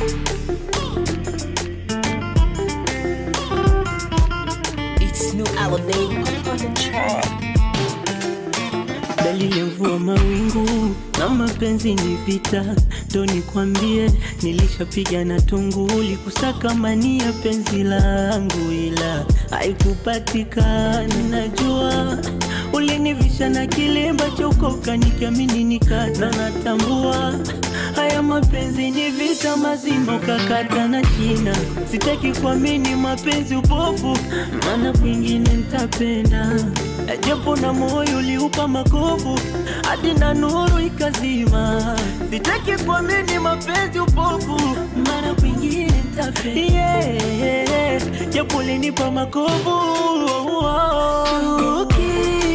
It's new Aladdin on the track. dalili ya mvua mawingu na mapenzi ni vita, ndo nikwambie, nilishapiga na tunguli kusaka mania penzi langu, ila haikupatikana. Najua ulinivisha na kilemba cha ukoka, nikiamini nikata, natambua haya mapenzi ni vita mazima, ukakata na shina. Sitaki kuamini mapenzi upofu, maana kwingine nitapenda japo na moyo uliupa makovu hadi na nuru ikazima. Sitaki kuamini mapenzi upofu, mara kwingine nitapenda yeah, japo ulinipa makovu Chuki